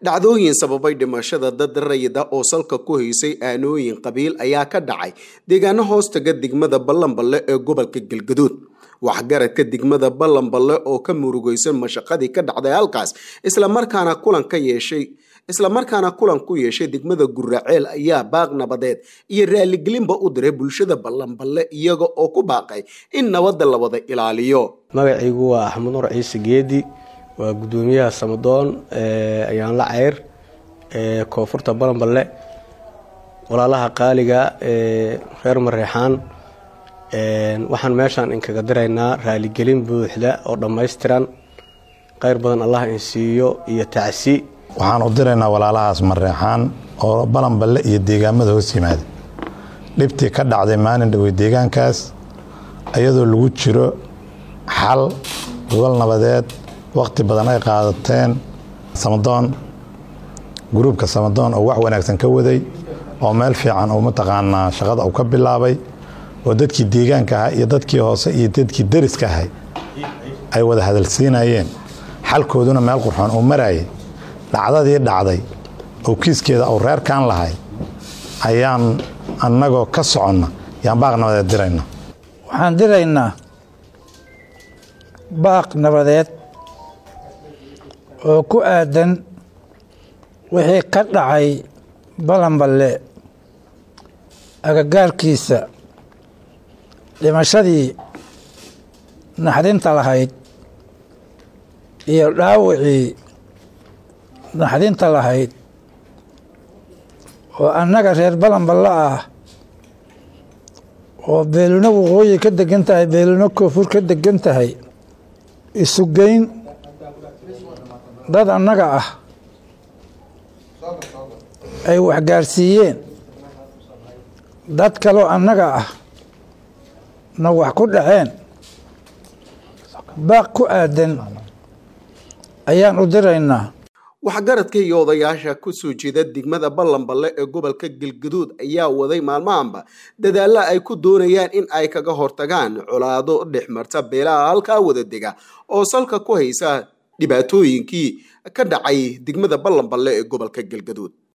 dhacdooyin sababay dhimashada dad rayida oo salka ku haysay aanooyin qabiil ayaa ka dhacay deegaano hoostaga degmada ballanballe ee gobolka galgaduud waxgaradka degmada ballanballe oo ka murugaysan mashaqadii ka dhacday halkaas islamarkaana kulan ka yeeshay islamarkaana kulan ku yeeshay degmada guraceel ayaa baaq nabadeed iyo raaligelinba u diray bulshada ballanballe iyaga oo ku baaqay in nabadda la wada ilaaliyo magacaygu waa axmed nur ciise geedi waa guddoomiyaha samadoon ayaan la ceyr ee koonfurta balanballe walaalaha qaaliga ee reer mareexaan waxaan meeshaan inkaga diraynaa raaligelin buuxda oo dhammaystiran kheyr badan allah in siiyo iyo tacsi waxaan u diraynaa walaalahaas mareexaan oo balanballe iyo deegaamada hoos yimaada dhibtii ka dhacday maalin dhowey deegaankaas iyadoo lagu jiro xal gobol nabadeed wakhti badan ay qaadateen samadoon gruubka samadoon oo wax wanaagsan ka waday oo meel fiican uu mataqaanaa shaqada uu ka bilaabay oo dadkii deegaanka ahaa iyo dadkii hoose iyo dadkii deriska ahay ay wada hadalsiinayeen xalkooduna meel qurxoon uu marayay dhacdadii dhacday oo kiiskeeda uu reerkaan lahay ayaan annagoo ka soconna yaan baaq nabadeed dirayna waxaan diraynaa baaq nabadeed oo ku aadan wixii ka dhacay balanballe agagaarkiisa dhimashadii naxdinta lahayd iyo dhaawicii naxdinta lahayd oo annaga reer balanballe ah oo beelino waqooyi ka degan tahay beelino koonfur ka degan tahay isugeyn dad annaga ah ay waxgaarsiiyeen dad kaloo annaga ah na wax ku dhaceen baaq ku aadan ayaan u diraynaa waxgaradka iyo odayaasha kusoo jeeda degmada ballanballe ee gobolka galgaduud ayaa waday maalmahanba dadaalla ay ku doonayaan in ay kaga hortagaan colaado dhexmarta beelaha halkaa wada dega oo salka ku haysa dhibaatooyinkii ka dhacay degmada ballanballe ee gobolka galgaduud